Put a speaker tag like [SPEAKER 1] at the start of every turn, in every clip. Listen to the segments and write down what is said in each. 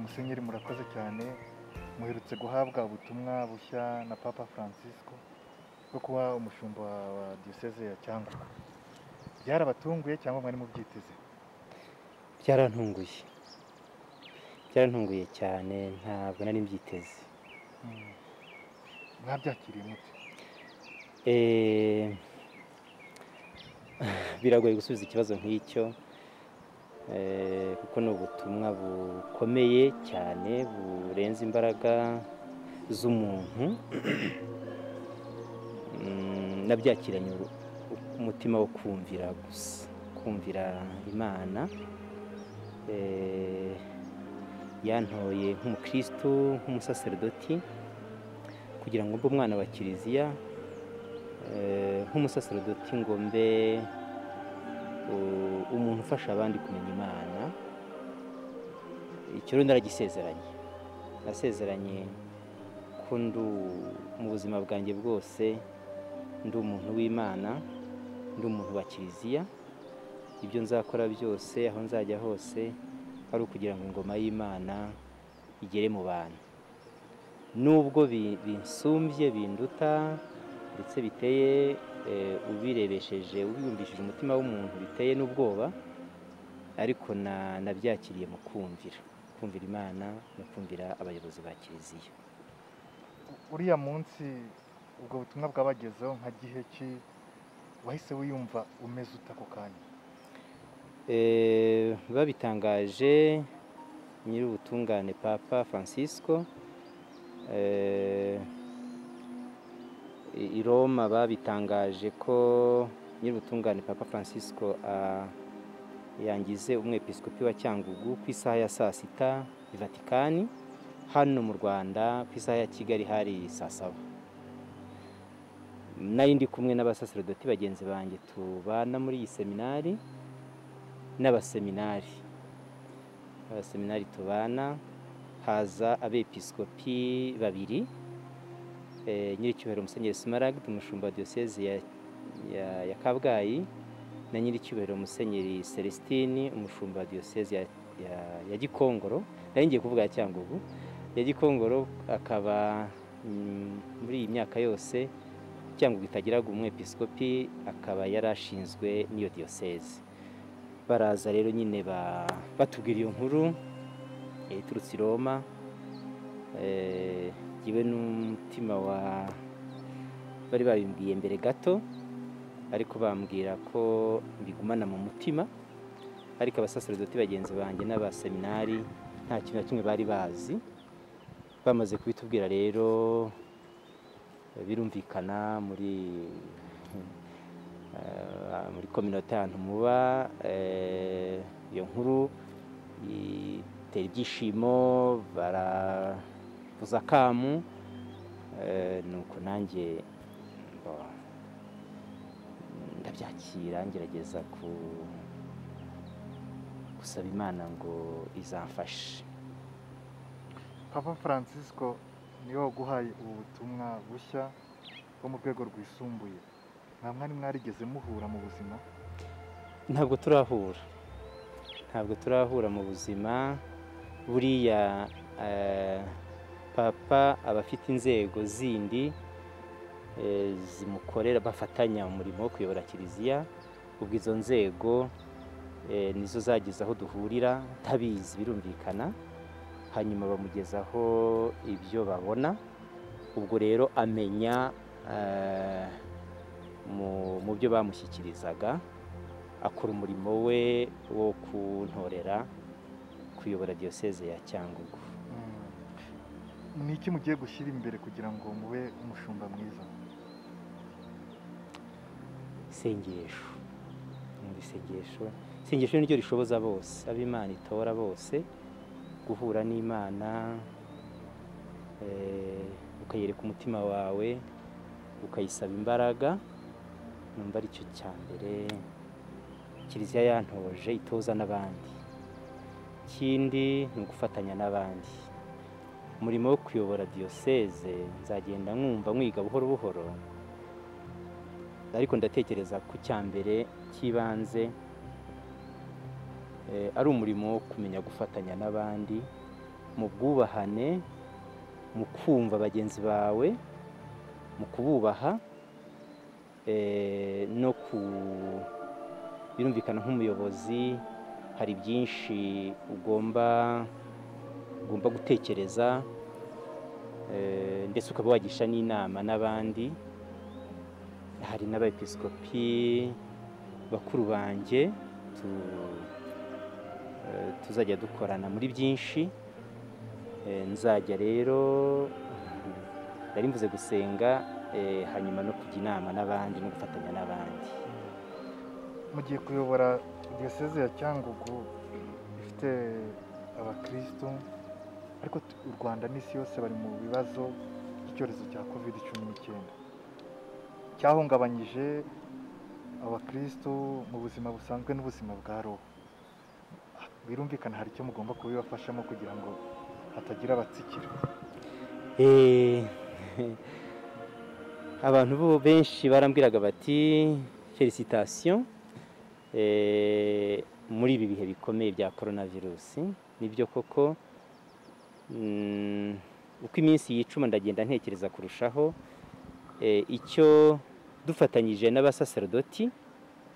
[SPEAKER 1] musenyeri murakoze cyane muherutse guhabwa ubutumwa bushya na papa francisco bwo kuba umushumba wa diyoseze ya cyangugu byarabatunguye cyangwa mwari mubyiteze
[SPEAKER 2] byarantunguye byarantunguye cyane ntabwo nari mbyiteze
[SPEAKER 1] Mm. mwabyakiriye mute
[SPEAKER 2] Eh, biragoye gusubiza ikibazo nk'icyo eh, kuko ni ubutumwa bukomeye cyane burenze imbaraga z'umuntu Mm, nabyakiranye uru- umutima wo kumvira gusa kumvira imana Eh, yantoye nk'umukristo nk'umusaserdoti kugira ngo mbe umwana wa kiliziya eh, nk'umusaserdoti ngo mbe u- umuntu ufasha abandi kumenya imana icyo rero naragisezeranye nasezeranye ko ndu mu buzima bwanjye bwose ndi umuntu w'imana ndi umuntu wa kiliziya ibyo nzakora byose aho nzajya hose ari ukugira ngo ingoma y'imana igere mu bantu nubwo bi- binsumbye binduta ndetse biteye eh, ubirebesheje ubiyumvishije umutima w'umuntu biteye n'ubwoba ariko na- nabyakiriye mu kumvira kumvira imana no kumvira abayobozi ba kiliziya
[SPEAKER 1] uriya munsi ubwo butumwa bwabagezeho nka gihe ki wahise wiyumva umeze ute ako kanya
[SPEAKER 2] Eh, babitangaje nyir'ubutungane papa francisco eh, i i roma babitangaje ko nyir'ubutungane papa francisco ah, yangize umwepiskopi wa cyangugu ku isaha ya saa sita i vatikani hano mu rwanda ku isaha ya kigali hari saa saba nari ndi kumwe n'abasaserdoti bagenzi banjye tubana muri iyi seminari n'abaseminari abaseminari tubana haza abepiskopi babiri eh, nyiricyubahiro musenyeri Smaragde umushumba wa diyoseze ya, ya, ya kabgayi na nyiricyubahiro musenyeri celestini umushumba wa diyoseze ya, ya, ya gikongoro nari ngiye kuvuga ya cyangugu ya gikongoro akaba mm, muri iyi myaka yose cyangugu itagiraga umwepiskopi akaba yarashinzwe n'iyo diyoseze baraza rero nyine ba- batubwira iyo nkuru eh, iturutse i roma Eh, jyewe n'umutima wa bari babimbwiye mbere gato ariko bambwira ko mbigumana mu mutima ariko abasaserdoti bagenzi banjye n'abaseminari nta kintu na kimwe bari bazi bamaze kubitubwira rero eh, birumvikana muri Eh, muri kominote ahantu muba eh, iyo nkuru itera ibyishimo baravuza akamu eh, nuko nanjye mba- ndabyakira ngerageza ku- gusaba imana ngo izamfashe
[SPEAKER 1] papa francisco niwe waguhaye ubu butumwa bushya bwo mu rwego rwisumbuye nta mwari mwarigeze muhura mu buzima
[SPEAKER 2] ntabwo turahura ntabwo turahura mu buzima buriya eh, papa aba afite inzego zindi eh, zimukorera bafatanya umurimo wo kuyobora kiliziya ubwo izo nzego eh, nizo zageze aho duhurira ntabizi birumvikana hanyuma bamugezaho ibyo babona ubwo rero amenya eh, mu- mu byo bamushyikirizaga akora umurimo we wo kuntorera kuyobora diyoseze ya cyangugu
[SPEAKER 1] Mm. ni iki mugiye gushyira imbere kugira ngo mube umushumba mwiza
[SPEAKER 2] isengesho Umva isengesho isengesho ni ryo rishoboza bose ab'imana itora bose guhura n'imana eh, ukayereka umutima wawe ukayisaba imbaraga numva ari cyo cya mbere kiliziya yantoje itoza n'abandi ikindi ni ugufatanya n'abandi umurimo wo kuyobora diyoseze nzagenda nkumva mwiga buhoro buhoro ariko ndatekereza ku cyambere cy'ibanze eh, ari umurimo wo kumenya gufatanya n'abandi mu bwubahane mu kumva bagenzi bawe mu kububaha eh, no ku birumvikana nk'umuyobozi hari byinshi ugomba ugomba gutekereza eh, ndetse ukaba wagisha n'inama n'abandi hari n'abepiskopi bakuru banjye tu- eh, tuzajya dukorana muri byinshi Eh, nzajya rero nari mvuze gusenga eh, hanyuma no kujya inama n'abandi no gufatanya n'abandi
[SPEAKER 1] mugiye kuyobora diyoseze ya cyangugu ifite abakirisitu ariko t- u rwanda n'isi yose bari mu bibazo by'icyorezo cya covid cumi n'icyenda cyahungabanyije abakirisitu mu buzima busanzwe n'ubuzima bwa roho birumvikana hari icyo mugomba kubibafashamo kugira ngo hatagira abatsikira
[SPEAKER 2] Eh, abantu bo benshi barambwiraga bati felicitasiyo muri ibi bihe bikomeye bya korona virusi nibyo koko mm, uko iminsi yicuma ndagenda ntekereza kurushaho Eh, icyo dufatanyije n'abasaserdoti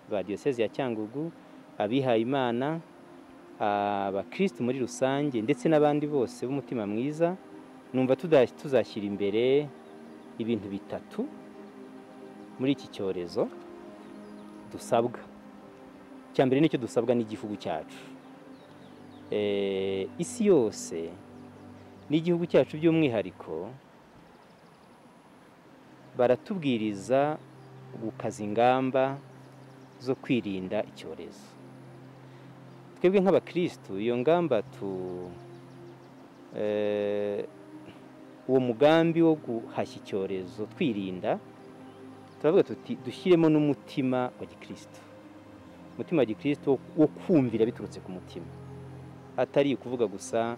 [SPEAKER 2] ba diyoseze ya cyangugu abihayimana abakirisitu muri rusange ndetse n'abandi bose b'umutima mwiza numva tuda- tuzashyira imbere ibintu bitatu muri iki cyorezo dusabwa icya mbere nicyo dusabwa n'igihugu cyacu Eh, isi yose n'igihugu cyacu by'umwihariko baratubwiriza gukaza ingamba zo kwirinda icyorezo twebwe nk'abakirisitu iyo ngamba tu eh, uwo mugambi wo guhashya icyorezo twirinda turavuga tuti dushyiremo n'umutima wa gikristo umutima wa gikristo wo kumvira biturutse ku mutima atari ukuvuga gusa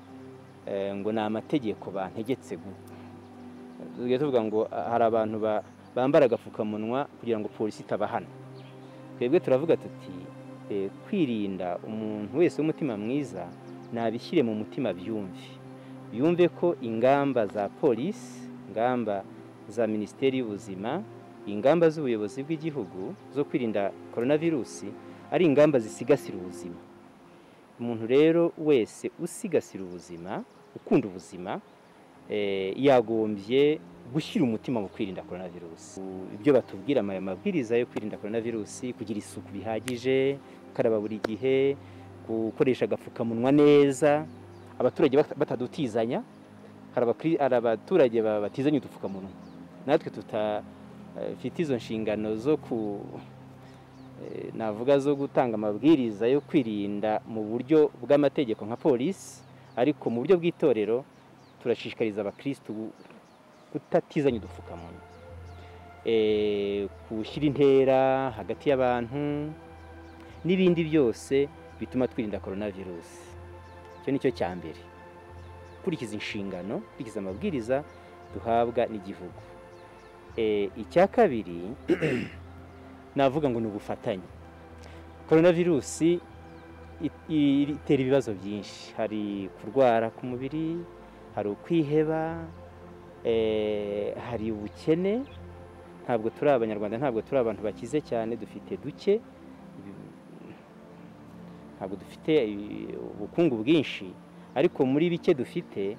[SPEAKER 2] eh, ngo ni amategeko bantegetse gu- tujya tuvuga ngo ah, hari abantu ba- bambara agapfukamunwa kugira ngo polisi itabahana twebwe turavuga tuti eh, kwirinda umuntu wese w'umutima mwiza nabishyire mu mutima byumve yumve ko ingamba za polisi ingamba za minisiteri y'ubuzima ingamba z'ubuyobozi bw'igihugu zo kwirinda coronavirusi ari ingamba zisigasira ubuzima umuntu rero wese usigasira ubuzima ukunda ubuzima eh, yagombye gushyira umutima mu kwirinda coronavirusi ibyo batubwira aya mabwiriza yo kwirinda coronavirusi kugira isuku bihagije gukaraba buri gihe gukoresha agapfukamunwa neza abaturage bata- batadutizanya hari abakri- hari abaturage ba- batizanya udupfukamunwa natwe tutafite izo nshingano zo ku eh, navuga zo gutanga amabwiriza yo kwirinda mu buryo bw'amategeko nka polisi ariko mu buryo bw'itorero turashishikariza abakirisitu gu- kutatizanya udupfukamunwa Eh, gushyira intera hagati y'abantu n'ibindi byose bituma twirinda coronavirusi icyo ni cyo cya mbere gukurikiza inshingano gukurikiza amabwiriza duhabwa n'igihugu Eh, icya kabiri navuga ngo ni ubufatanye coronavirusi i- i- itera ibibazo byinshi hari kurwara ku mubiri hari ukwiheba eh, hari ubukene ntabwo turi abanyarwanda ntabwo turi abantu bakize cyane dufite duke ntabwo dufite eh, ubukungu bwinshi ariko muri bike dufite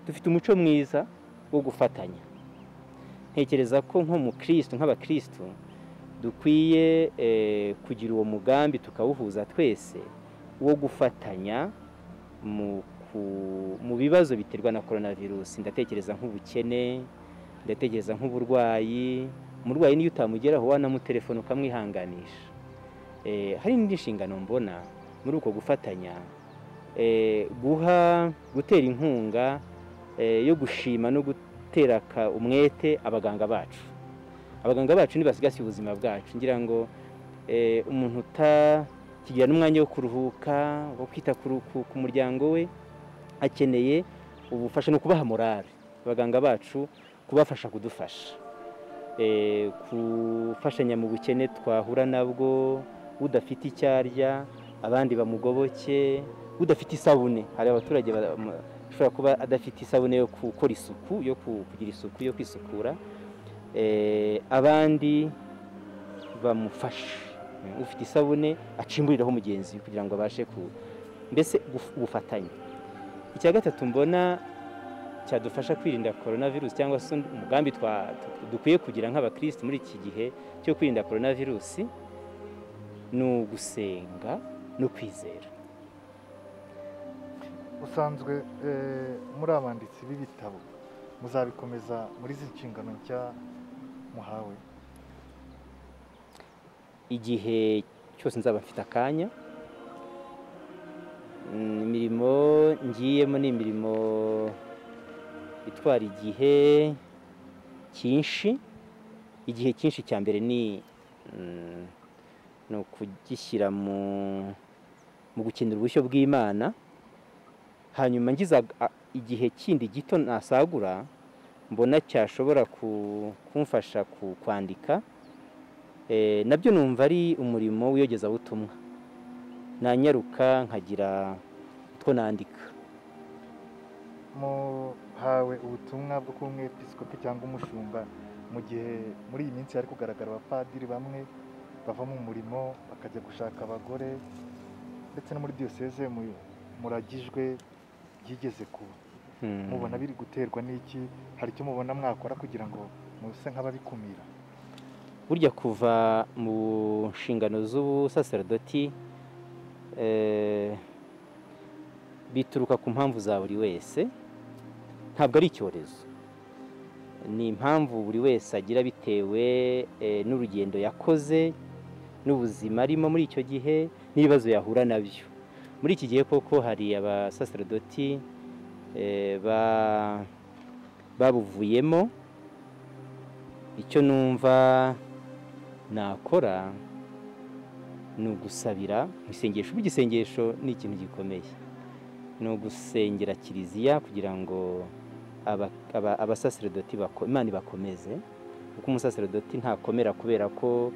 [SPEAKER 2] dufite umuco mwiza wo gufatanya ntekereza ko nko mu kirisitu nk'abakirisitu dukwiye eh, kugira uwo mugambi tukawuhuza twese wo gufatanya mu ku- mu bibazo biterwa na coronavirusi ndatekereza nk'ubukene ndatekereza nk'uburwayi umurwayi niyo utamugeraho wanamutelefona ukamwihanganisha Eh, hari n'indi nshingano mbona muri uko gufatanya Eh, guha gutera inkunga eh, yo gushima no gutera aka- umwete abaganga bacu abaganga bacu ntibasigasiye ubuzima bwacu ngira ngo eh, umuntu utakigira n'umwanya wo kuruhuka wo kwita ku- ku ku muryango we akeneye ubufasha no kubaha morale abaganga bacu kubafasha kudufasha Eh, gufashanya mu bukene twahura nabwo udafite icyo arya abandi bamugoboke udafite isabune hari abaturage ba- mu- ashobora kuba adafite isabune yo gukora isuku yo ku- kugira isuku yo kwisukura eh, abandi bamufashe ufite isabune acimburiraho mugenzi we kugira ngo abashe ku mbese guf- ubufatanye icya gatatu mbona cyadufasha kwirinda korona virusi cyangwa se undi umugambi twa- tu- dukwiye kugira nk'abakirisitu muri iki gihe cyo kwirinda korona virusi ni ugusenga no kwizera
[SPEAKER 1] usanzwe eh, muri abanditsi b'ibitabo muzabikomeza muri izi nshingano nshya muhawe
[SPEAKER 2] igihe cyose nzaba mfite akanya Mm, imirimo ngiyemo ni imirimo itwara igihe cyinshi igihe cyinshi cya mbere ni mm, ni ukugishyira mu mu gukenera ubushyo bw'imana hanyuma ngize ag- a- igihe kindi gito nasagura mbona cyashobora ku- kumfasha ku- kwandika Eh, nabyo numva ari umurimo w'iyogezabutumwa nanyaruka nkagira utwo nandika
[SPEAKER 1] muhawe ubutumwa bwo kuba umwepiskopi cyangwa umushumba mu gihe muri iyi minsi hari kugaragara abapadiri bamwe bava mu murimo bakajya gushaka abagore ndetse no muri diyoseze mu- muragijwe byigeze kuba
[SPEAKER 2] Hmm.
[SPEAKER 1] mubona biri guterwa n'iki hari icyo mubona mwakora kugira ngo muse nk'ababikumira
[SPEAKER 2] burya kuva mu nshingano z'ubusaserdoti eh, bituruka ku mpamvu za buri wese ntabwo ari icyorezo ni impamvu buri wese agira bitewe eh, n'urugendo yakoze n'ubuzima arimo muri icyo gihe n'ibibazo yahura nabyo muri iki gihe koko hari abasaserdoti eh, ba- babuvuyemo icyo numva nakora ni ugusabira mu isengesho ubu igisengesho ni ikintu gikomeye ni ugusengera kiliziya kugira ngo aba- aba- abasaserdoti bako- imana ibakomeze kuko umusaserdoti ntakomera kubera ko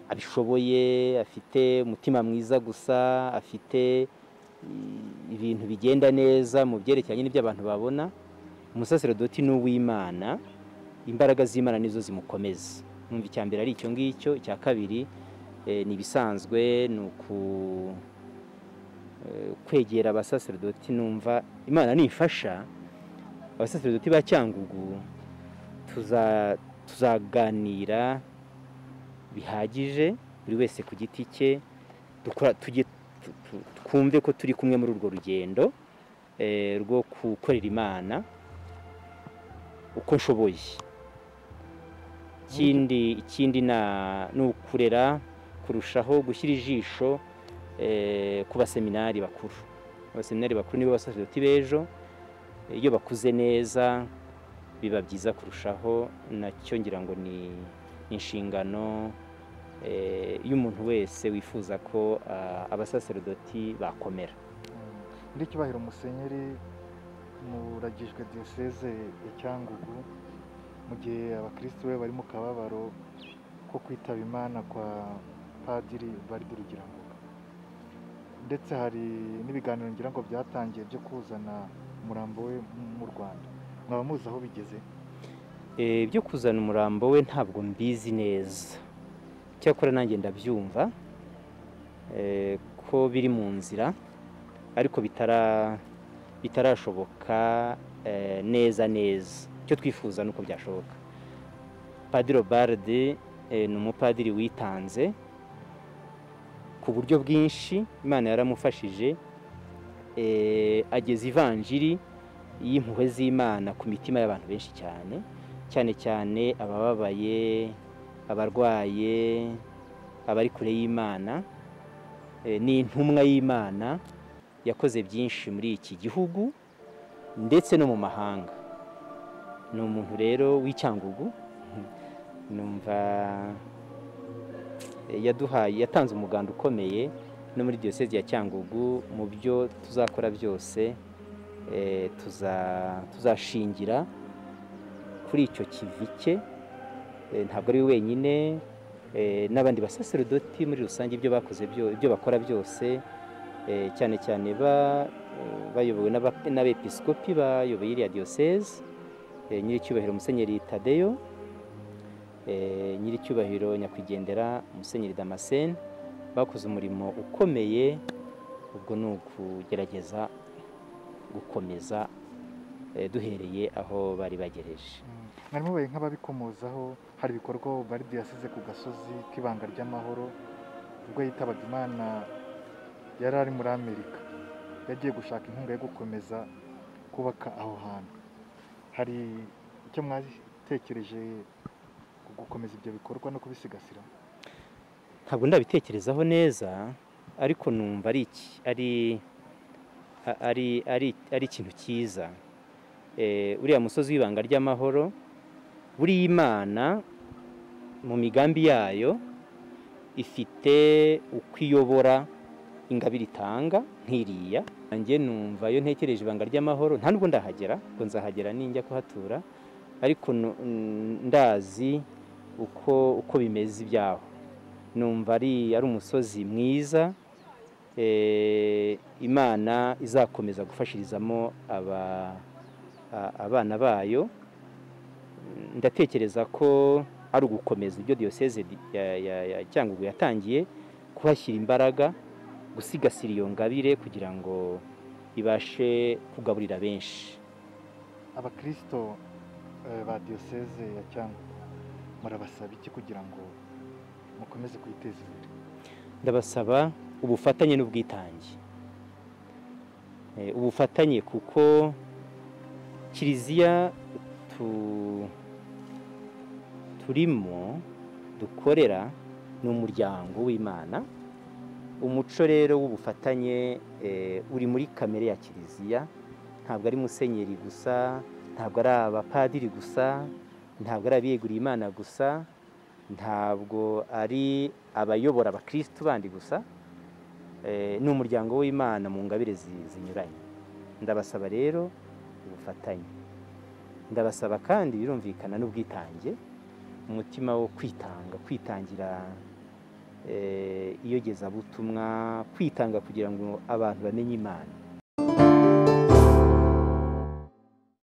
[SPEAKER 2] abishoboye afite umutima mwiza gusa afite i- ibintu bigenda neza mu byerekeranye n'ibyo abantu babona umusaserdoti ni uw'imana imbaraga z'imana nizo zimukomeza numva icya mbere ari icyo ngicyo icya kabiri eh, ni ibisanzwe ni uku eh, kwegera abasaserdoti numva imana nifasha abasaserdoti ba cyangugu tuza- tuzaganira bihagije buri wese ku giti cye dukora tujye tu- tu- twumve ko turi kumwe muri urwo rugendo eh, rwo gukorera imana uko nshoboye ikindi ikindi na- ni ukurera kurushaho gushyira ijisho eh, ku baseminari bakuru abaseminari bakuru nibo basaseridoti b'ejo iyo bakuze neza biba byiza kurushaho nacyo ngira ngo ni inshingano eh, y'umuntu wese wifuza ko ah, abasaseridoti bakomera
[SPEAKER 1] Mm. Nyiri icyubahiro musenyeri muragijwe diyoseze ya cyangugu mu gihe abakristo be bari mu kababaro ko kwitaba imana kwa padiri baridi rugirangoga ndetse hari n'ibiganiro ngira ngo byatangiye byo kuzana umurambo we mu rwanda mwaba muzi aho bigeze
[SPEAKER 2] Eh, byo kuzana umurambo we ntabwo mbizi neza cyakora nanjye ndabyumva eh, ko biri mu nzira ariko bitara bitarashoboka eh, neza neza icyo twifuza ni uko byashoboka padiri obarde eh, ni umupadiri witanze ku buryo bwinshi imana yaramufashije eh, ageza ivanjiri y'impuhwe z'imana ku mitima y'abantu benshi cyane cyane cyane abababaye abarwaye abari kure y'imana Eh, ni intumwa y'imana yakoze byinshi muri iki gihugu ndetse no mu mahanga ni umuntu rero w'icyangugu numva eh, yaduhaye yatanze umuganda ukomeye no muri diyosezi ya cyangugu mu byo tuzakora byose eh, tuza- tuzashingira kuri icyo kivi cye eh, ntabwo ari we wenyine eh, n'abandi basaserodoti muri rusange ibyo bakoze byo- ibyo bakora byose eh, cyane cyane ba- eh, bayobowe n'aba- n'abepiskopi bayoboye iriya diyoseze eh, nyiricyubahiro musenyeri tadeyo eh, nyiricyubahiro nyakwigendera musenyeri damascene bakoze umurimo ukomeye ubwo ni ukugerageza gukomeza eh, duhereye aho bari bagereje
[SPEAKER 1] Mm. mwari mubaye nk'ababikomozaho hari ibikorwa bari yasize ku gasozi k'ibanga ry'amahoro ubwo yitabaga imana yari ari muri amerika yagiye gushaka inkunga yo gukomeza kubaka aho hantu hari icyo mwatekereje ku gukomeza ibyo bikorwa no kubisigasira
[SPEAKER 2] ntabwo ndabitekerezaho neza ariko numva ari iki- ari- a- ari- ari- ari ikintu cyiza Eh, uriya musozi w'ibanga ry'amahoro buriya imana mu migambi yayo ifite uko iyobora ingabire itanga nk'iriya nanjye numva iyo ntekereje ibanga ry'amahoro nta nubwo ndahagera ngo nzahagera ninjya kuhatura ariko nu- ndazi uko uko bimeze ibyaho numva ari ari umusozi mwiza eh, imana izakomeza gufashirizamo aba- a- abana bayo ndatekereza ko ari ugukomeza ibyo diyoseze di- ya- ya- ya cyangugu yatangiye kuhashyira imbaraga gusigasira iyo ngabire kugira ngo ibashe kugaburira benshi
[SPEAKER 1] abakirisito eh, ba diyoseze ya cyangugu murabasaba iki kugira ngo mukomeze kwiteza imbere
[SPEAKER 2] ndabasaba ubufatanye n'ubwitange Eh, ubufatanye kuko kiliziya tu- turimo dukorera ni umuryango w'imana umuco rero w'ubufatanye eh, uri muri kamere ya kiliziya ntabwo ari musenyeri gusa ntabwo ari abapadiri gusa ntabwo ari abiyeguriye imana gusa ntabwo ari abayobora abakirisitu bandi gusa eh, ni umuryango w'imana mu ngabire zi- zinyuranye ndabasaba rero ubufatanye ndabasaba kandi birumvikana n'ubwitange umutima wo kwitanga kwitangira eh, iyogezabutumwa kwitanga kugira ngo abantu bamenye imana